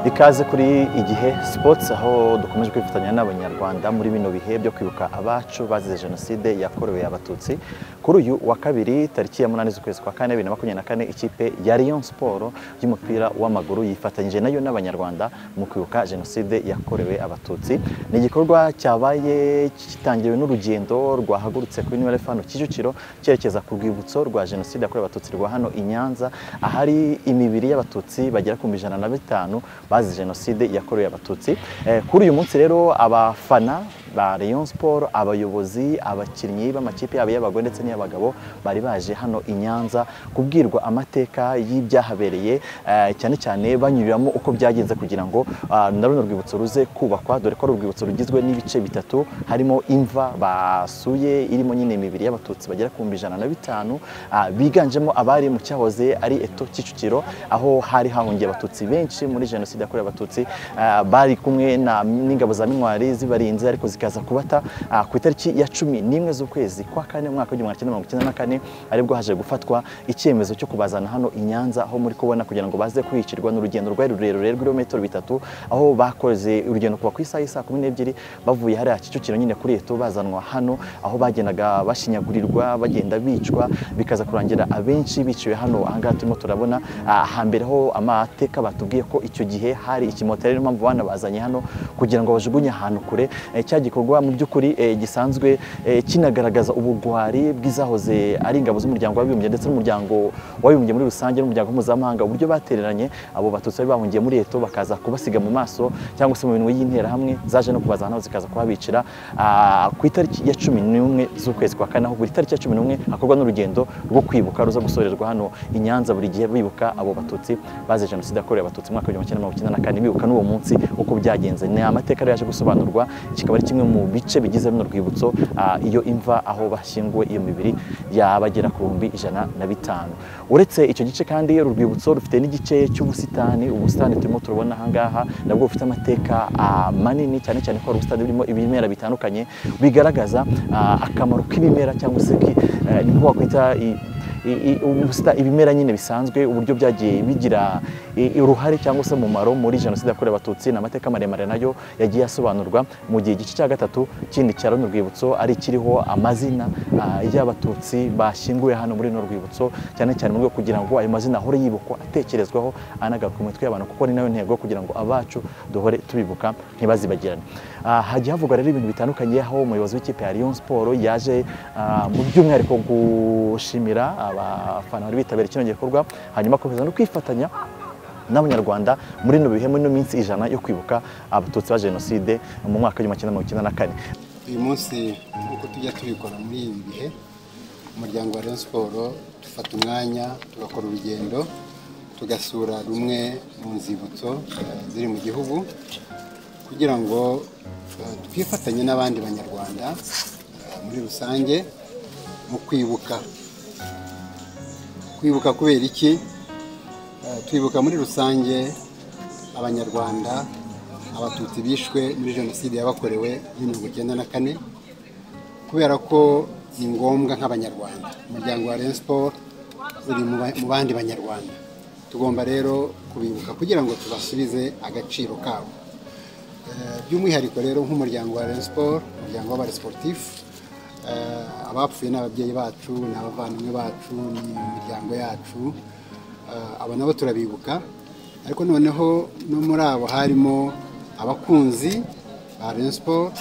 ikaze kuri igihe sports aho dukomeje kwifatanya n'abanyarwanda muri bino bihe byo kwibuka abacu bazize jenoside yakorewe abatutsi kuri uyu wa kabiri tariki ya munani z'ukwezi kwa kane bibiri na makumyabiri na kane ikipe ya Rayon Sport y'umupira w'amaguru yifatanyije nayo n'abanyarwanda mu kwibuka jenoside yakorewe abatutsi ni igikorwa cyabaye kitangiriwe n'urugendo rwahagurutse kuri New Elefano Kicukiro cyerekeza ku rwibutso rwa jenoside yakorewe abatutsi rwa hano i Nyanza ahari imibiri y'abatutsi bagera ku ijana na bitanu bazize jenoside yakorewe abatutsi kuri uyu munsi rero abafana ba Rayon Sport abayobozi abakinnyi b'amakipe yabo y'abagore ndetse n'iy'abagabo bari baje hano i Nyanza kubwirwa amateka y'ibyahabereye cyane cyane banyuriramo uko byagenze kugira ngo na runo rwibutso ruze kubakwa dore ko ari urwibutso rugizwe n'ibice bitatu harimo imva basuye irimo nyine imibiri y'abatutsi bagera ku ijana na bitanu biganjemo abari mu cyahoze ari eto Kicukiro aho hari hahungiye abatutsi benshi muri jenoside yakorewe abatutsi bari kumwe n'ingabo za minwari zibarinze ariko zikaza kubata ku itariki ya cumi n'imwe z'ukwezi kwa kane umwaka w'igihumbi magana cyenda mirongo icyenda na kane aribwo haje gufatwa icyemezo cyo kubazana hano i Nyanza aho muri kubona kugira ngo baze kwicirwa n'urugendo rwari rurerure rw'ibirometero bitatu aho bakoze urugendo kuva ku isaha y'i saa kumi n'ebyiri bavuye hariya Kicukiro nyine kuri eto bazanwa hano aho bagendaga bashinyagurirwa bagenda bicwa bikaza kurangira abenshi biciwe hano ahangaha turimo turabona hambere ho amateka batubwiye ko icyo gihe hari ikimoteri niyo mpamvu banabazanye hano kugira ngo bajugunye ahantu kure cya gikorwa mu by'ukuri gisanzwe kinagaragaza ubugwari bw'izahoze ari ingabo z'umuryango w'abibumbye ndetse n'umuryango w'abibumbye muri rusange n'umuryango mpuzamahanga uburyo batereranye abo batutsi bari bahungiye muri eto bakaza kubasiga mu maso cyangwa se mu minwe y'interahamwe zaje no kubaza hano zikaza kuhabicira ku itariki ya cumi n'umwe z'ukwezi kwa kane aho buri tariki ya cumi n'umwe hakorwa n'urugendo rwo kwibuka ruza gusorerwa hano i Nyanza buri gihe bibuka abo batutsi bazize jenoside yakorewe abatutsi mu mwaka w'igihumbi kimwe magana cyenda na kane bibuka n'uwo munsi uko byagenze ni amateka yaje gusobanurwa kikaba ari kimwe mu bice bigize runo rwibutso iyo imva aho bashyinguwe iyo mibiri yabagera ku bihumbi ijana na bitanu uretse icyo gice kandi uru rwibutso rufite n'igice cy'ubusitani ubusitani turimo turabona ahangaha nabwo bufite amateka manini cyane cyane ko hari ubusitani burimo ibimera bitandukanye bigaragaza akamaro k'ibimera cyangwa se niko wakwita ibimera nyine bisanzwe uburyo byagiye bigira uruhare cyangwa se umumaro muri jenoside yakorewe abatutsi ni amateka maremare nayo yagiye asobanurwa mu gihe igice cya gatatu kindi cya runo rwibutso ari ikiriho amazina y'abatutsi bashyinguye hano muri runo rwibutso cyane cyane mu rwego kugira ngo ayo mazina ahore yibukwa atekerezwaho anagaruka mu mitwe y'abantu kuko ni nayo ntego kugira ngo abacu duhore tubibuka ntibazibagirane hagiye havugwa rero ibintu bitandukanye aho umuyobozi w'ikipe ya Rayon Sport yaje mu by'umwihariko gushimira abafana bari bitabiriye kino gikorwa hanyuma akomeza no kwifatanya n'abanyarwanda muri ino bihe muri ino minsi ijana yo kwibuka abatutsi ba jenoside mu mwaka w'igihumbi kimwe magana cyenda na kane uyu munsi nk'uko tujya tubikora muri ibi bihe umuryango wa Rayon siporo dufata umwanya tugakora urugendo tugasura rumwe mu nzibutso ziri mu gihugu kugira ngo twifatanye n'abandi banyarwanda muri rusange mu kwibuka kwibuka kubera iki twibuka muri rusange abanyarwanda abatutsi bishwe muri jenoside yabakorewe muri mirongo icyenda na kane kubera ko ni ngombwa nk'abanyarwanda umuryango wa Sport uri mu bandi banyarwanda tugomba rero kubibuka kugira ngo tubasubize agaciro kabo by'umwihariko rero nk'umuryango wa Sport umuryango w'abasiporutifu abapfuye ni ababyeyi bacu ni abavandimwe bacu ni imiryango yacu aba nabo turabibuka ariko noneho no muri abo harimo abakunzi ba Rayon Sport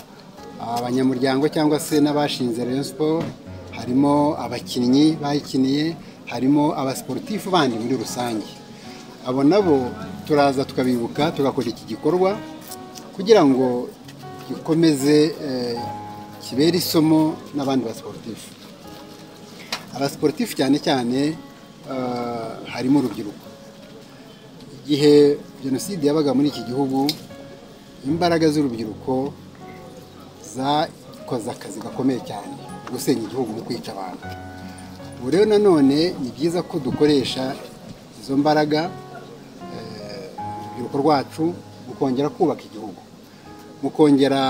abanyamuryango cyangwa se n'abashinze Rayon Sport harimo abakinnyi bayikiniye harimo abasiporutifu bandi muri rusange abo nabo turaza tukabibuka tugakora iki gikorwa kugira ngo gikomeze kibere isomo n'abandi basiporutifu abasiporutifu cyane cyane harimo urubyiruko igihe jenoside yabaga muri iki gihugu imbaraga z'urubyiruko zakoze akazi gakomeye cyane gusenya igihugu mu kwica abantu ubu rero nanone ni byiza ko dukoresha izo mbaraga urubyiruko rwacu mu kongera kubaka igihugu mu kongera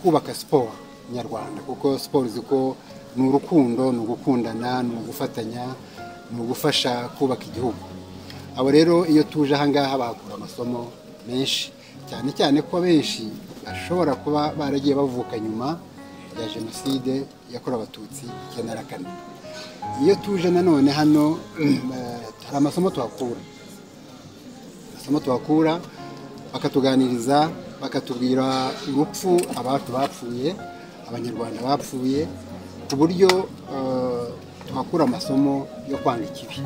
kubaka siporo nyarwanda kuko siporo uzi ko ni urukundo ni ugukundana ni ugufatanya ni ugufasha kubaka igihugu abo rero iyo tuje ahangaha bahakura amasomo menshi cyane cyane ko benshi bashobora kuba baragiye bavuka nyuma ya jenoside yakorewe abatutsi icyenda na kane iyo tuje nanone hano hari amasomo tuhakura amasomo tuhakura bakatuganiriza bakatubwira urupfu abacu bapfuye abanyarwanda bapfuye ku buryo eh, tuhakura amasomo yo kwanga ikibi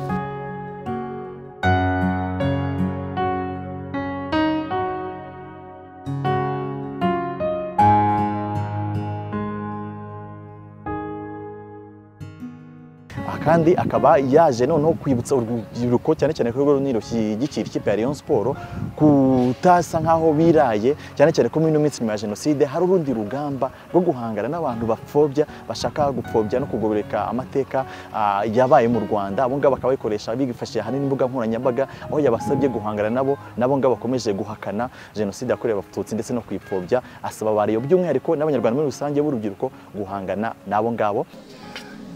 aha kandi akaba yaje noneho kwibutsa urubyiruko cyane cyane ko urwo runini rushyigikira ikipe ya Rayon Sport kutasa nk'aho biraye cyane cyane ko muri ino minsi nyuma ya jenoside hari urundi rugamba rwo guhangana n'abantu bapfobya bashaka gupfobya no kugororeka amateka ah, yabaye mu Rwanda abo ngabo bakaba bayikoresha bifashishije ahanini imbuga nkoranyambaga aho yabasabye guhangana nabo nabo ngabo bakomeje guhakana jenoside yakorewe abatutsi ndetse no kuyipfobya asaba abariyo by'umwihariko n'abanyarwanda muri rusange b'urubyiruko guhangana n'abo ngabo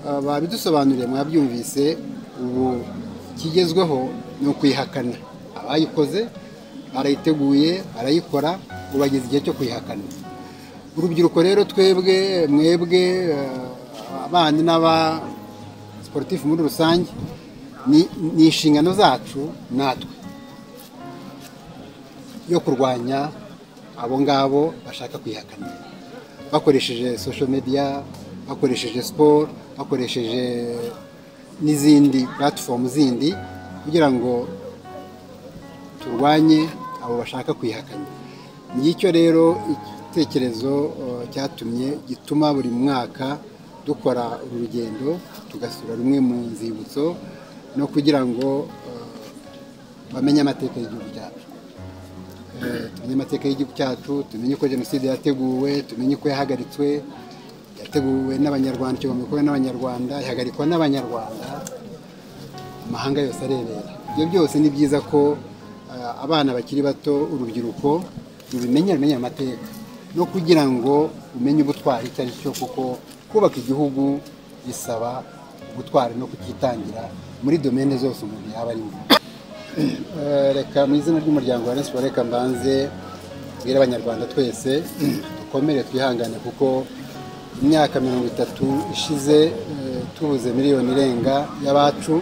Ah, babidusobanuriye mwabyumvise ubu kigezweho ni ukwihakana abayikoze barayiteguye barayikora ubu bageze igihe cyo kwihakana urubyiruko rero twebwe mwebwe ah, abandi n'aba sportif muri rusange ni- ni inshingano zacu natwe yo kurwanya abo ngabo bashaka kwihakana bakoresheje social media bakoresheje siporo bakoresheje n'izindi platform zindi kugira ngo turwanye abo bashaka kwihakanya ngicyo rero igitekerezo eh, cyatumye gituma buri mwaka dukora uru rugendo tugasura rumwe mu nzibutso no kugira ngo eh, bamenye amateka y'igihugu cyacu Eh, tumenye amateka y'igihugu cyacu tumenye uko jenoside yateguwe tumenye uko yahagaritswe yateguwe n'abanyarwanda ikigomba gukorwa n'abanyarwanda ihagarikwa n'abanyarwanda amahanga yose arebera ibyo byose ni byiza ko eh, abana bakiri bato urubyiruko rubimenya rumenya amateka no kugira ngo umenye ubutwari icyo ari cyo kuko kubaka igihugu bisaba ubutwari no kukitangira muri domene zose umuntu yaba arimo Eh, reka mu izina ry'umuryango wa Rayon Sport reka mbanze mbwire abanyarwanda twese dukomere twihangane kuko imyaka mirongo itatu ishize eh, tubuze miliyoni irenga y'abacu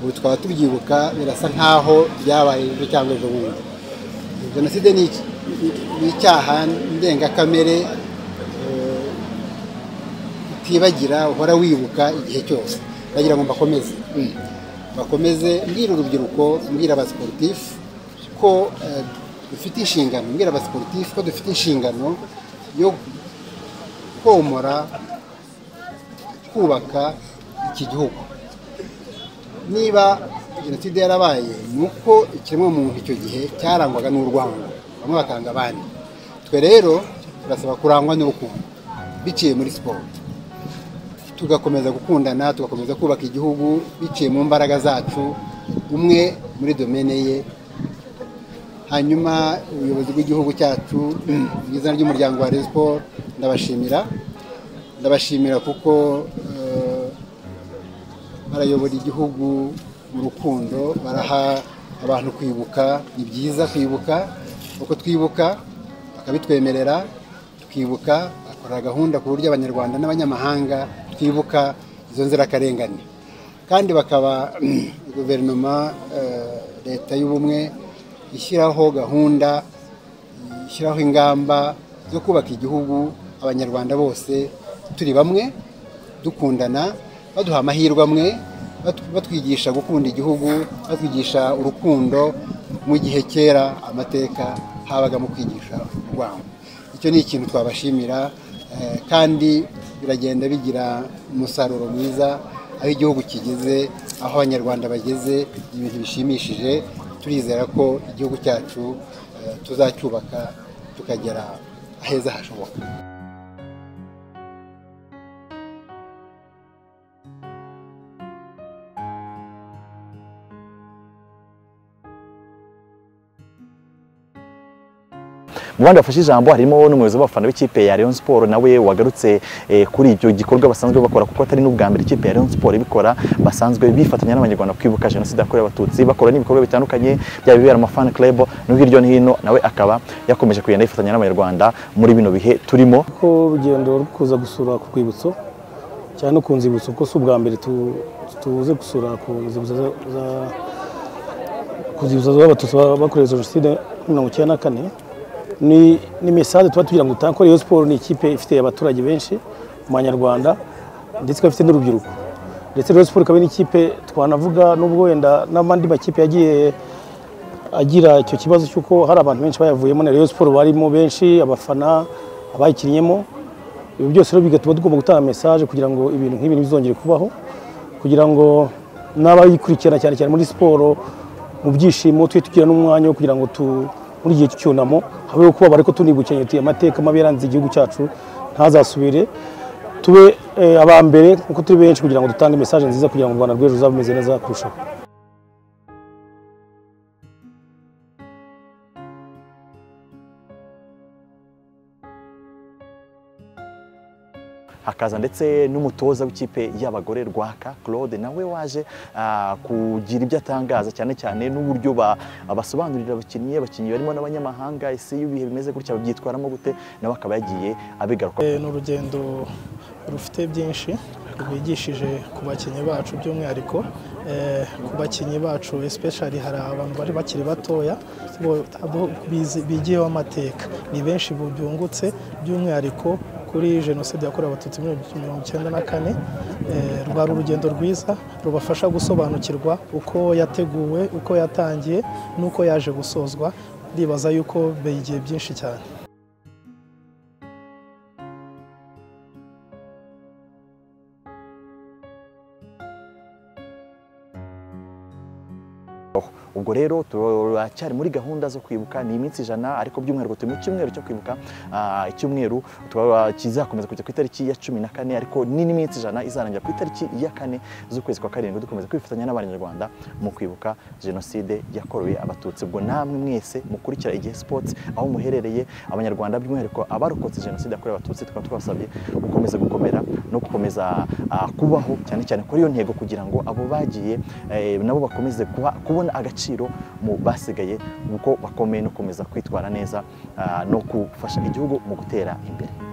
ubu twaba tubyibuka birasa nk'aho byabaye ejo cyangwa ejo bundi jenoside ni iki- ni- ni icyaha ndengakamere eh, utibagira uhora wibuka igihe cyose ndagira ngo mbakomeze bakomeze mbwira urubyiruko mbwira abasiporutifu ko eh, dufite inshingano mbwira abasiporutifu ko dufite inshingano yo komora kubaka iki gihugu niba jenoside yarabaye ni uko ikiremwamuntu icyo gihe cyarangwaga n'urwango bamwe bakanga abandi twe rero turasaba kurangwa n'urukundo biciye muri siporo tugakomeza gukundana tugakomeza kubaka igihugu biciye mu mbaraga zacu umwe muri domene ye hanyuma ubuyobozi bw'igihugu cyacu mu izina ry'umuryango wa Rayon Sport ndabashimira ndabashimira kuko eh, barayobora igihugu mu rukundo baraha abantu kwibuka ni byiza kwibuka uko twibuka bakabitwemerera tukibuka bakora gahunda ku buryo abanyarwanda n'abanyamahanga twibuka izo nzirakarengane kandi bakaba guverinoma eh, leta y'ubumwe ishyiraho gahunda ishyiraho ingamba zo kubaka igihugu abanyarwanda bose turi bamwe dukundana baduha amahirwe amwe batu- batwigisha gukunda igihugu batwigisha urukundo mu gihe kera amateka habaga mu kwigisha urwango icyo ni ikintu twabashimira eh, kandi biragenda bigira umusaruro mwiza aho igihugu kigeze aho abanyarwanda bageze ni ibintu bishimishije turizera ko igihugu cyacu eh, tuzacyubaka tukagera aheza hashoboka mu bandi bafashe ijambo harimo n'umuyobozi w'abafana b'ikipe ya Rayon Sport nawe wagarutse eh, kuri ibyo gikorwa basanzwe bakora kuko atari n'ubwa mbere ikipe ya Rayon Sport ibikora basanzwe bifatanya n'abanyarwanda kwibuka jenoside yakorewe abatutsi bakora n'ibikorwa bitandukanye byaba ibibera mu fan club no hirya no hino nawe akaba yakomeje kugenda yifatanya n'abanyarwanda muri bino bihe turimo ko urugendo rwo kuza gusura ku rwibutso cyane no ku nzibutso kuko si ubwa mbere tu- tuze gusura ku nzibutso za- za- ku nzibutso z'abatutsi ba- bakorewe jenoside mirongo icyenda na kane ni ni mesaje tuba tugira ngo utange ko Rayon Sport ni ikipe ifite abaturage benshi mu banyarwanda ndetse ikaba ifite n'urubyiruko ndetse Rayon Sport ikaba ari n'ikipe twanavuga n'ubwo wenda n'andi makipe yagiye agira icyo kibazo cy'uko hari abantu benshi bayavuyemo na Rayon Sport barimo benshi abafana abayikinnyemo ibi byose rero bigatuma tugomba gutanga message kugira ngo ibintu nk'ibi ntibizongere kubaho kugira ngo n'abayikurikirana cyane cyane muri siporo mu byishimo tujye tugira n'umwanya wo kugira ngo tu muri igihe cy'icyunamo habeho kuba ariko tunibukiranya tuye amateka mabi yaranze igihugu cyacu ntazasubire tube eh, aba mbere kuko turi benshi kugira ngo dutange message nziza kugira ngo u Rwanda rw'ejo ruzabe rumeze neza kurushaho hakaza ndetse n'umutoza w'ikipe y'abagore Rwaka Claude nawe waje ah, kugira ibyo atangaza cyane cyane n'uburyo ba- basobanurira abakinnyi abakinnyi barimo n'abanyamahanga ese iyo ibihe bimeze gutya babyitwaramo gute nawe akaba yagiye abigaruka Eh, ni urugendo rufite byinshi rwigishije ku bakinnyi bacu by'umwihariko eh, ku bakinnyi bacu especially hari abantu bari bakiri batoya bo- abo bizi- bigiyeho amateka ni benshi bu- byungutse by'umwihariko kuri jenoside yakorewe abatutsi muri mirongo icyenda na kane eh, rwari urugendo rwiza rubafasha gusobanukirwa uko yateguwe uko yatangiye n'uko yaje gusozwa ndibaza yuko begiye byinshi cyane ubwo rero turacyari muri gahunda zo kwibuka ni iminsi ijana ariko by'umwihariko turi mu cyumweru cyo kwibuka ah, icyumweru tukaba kizakomeza kujya ku itariki ya cumi na kane ariko ni n'iminsi ijana izarangira ku itariki ya kane z'ukwezi kwa karindwi dukomeza kwifatanya n'abanyarwanda mu kwibuka jenoside yakorewe abatutsi ubwo namwe mwese mukurikira igihe sports aho muherereye abanyarwanda by'umwihariko abarokotse jenoside yakorewe abatutsi tukaba twabasabye gukomeza gukomera no gukomeza ah, kubaho cyane cyane kuri iyo ntego kugira ngo abo bagiye eh, nabo bakomeze kuba- kubona agaciro mu basigaye kuko bakomeye no gukomeza kwitwara neza ah, no gufasha igihugu mu gutera imbere